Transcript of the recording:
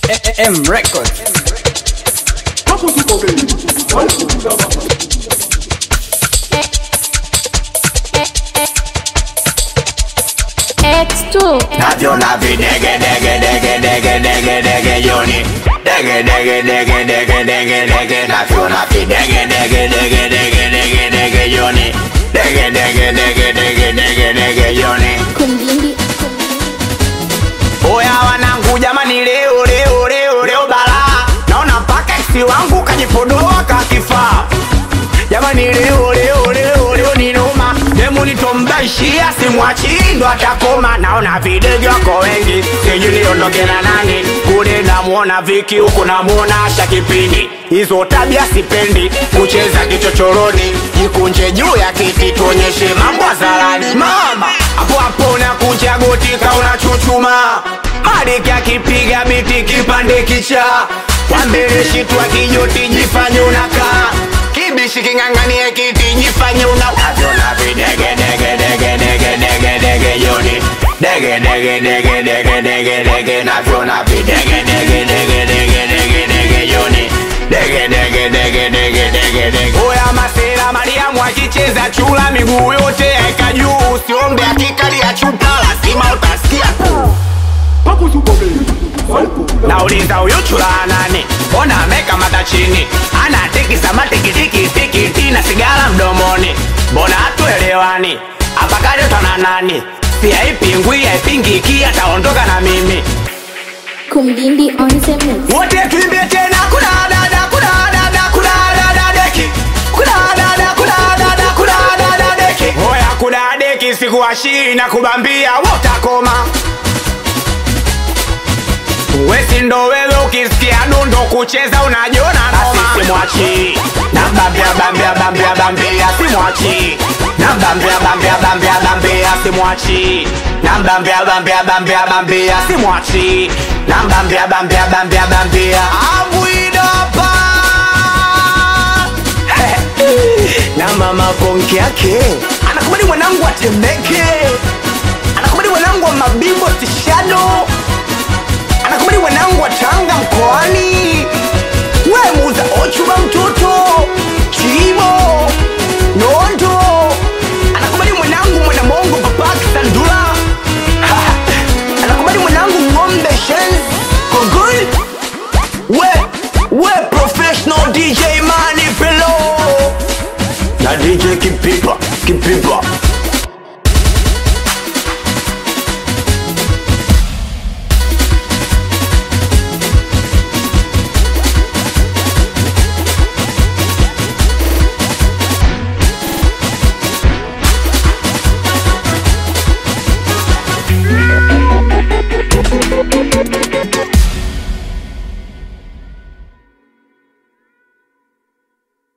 M Records. Hapo tuko gay. X2 navyona videge dege dege dege dege dege yoni dege dege dege dege dege dege navyona videge dege dege dege dege dege yoni dege dege dege dege dege dege yoni Kumjindi Oya wanangu jamani, leo leo leo leo bala, naona mpaka eksi wangu kajipodoa kakifaa. Jamani, leo leo leo leo ni noma, demu nitombaishia simwachi ndo atakoma. Naona videge wako wengi, sijui niondoke na nani. Kule namuona Viki, huku namuona Asha Kipindi. Hizo tabia sipendi, kucheza kichochoroni, jikunje juu ya kiti, tuonyeshe mambo hadharani. Mama hapo hapo nakunja goti kauna chuchuma Mariki akipiga biti kipande kicha Wambele shitwa kijoti jifanye unakaa Kibishi king'ang'anie kiti jifanye una Navyona videge dege dege dege dege dege yoni Dege dege dege dege dege dege Navyona videge dege dege dege dege dege yoni Dege dege dege dege dege dege Oya masera Mariamu akicheza chula miguu yote yaeka juu Usiombe akikalia chupa lazima utasikia Hapo tuko gay. Hapo. nauliza huyu chula nani ona amekamata chini ana tikisa matikitikitikiti na sigara mdomoni mbona hatuelewani apakaletwa na nani si haipingwi haipingiki ataondoka na mimi Kumjindi on the mix wote tuimbie tena kuna dada kuna dada kuna dada deki kuna dada kuna dada kuna dada deki hoya kuna deki sikuashii na kubambia wotakoma wesi ndo wewe ukisikia dundo kucheza unajiona noma simwachi nambambia bambia bambia bambia simwachi nambambia bambia bambia bambia simwachi nambambia bambia bambia bambia simwachi nambambia bambia bambia bambia abwidapa na mama ponki yake anakubali mwanangu atemeke anakubali mwanangu wa mabimbo tishano anakubali mwanangu wa Tanga mkoani, we muuza ochuba mtoto chimo nondo, anakubali mwanangu mwana mongo papak sandula anakubali mwanangu ng'ombe shen kongol we we professional DJ Mani Pelo na DJ Kipipa Kipipa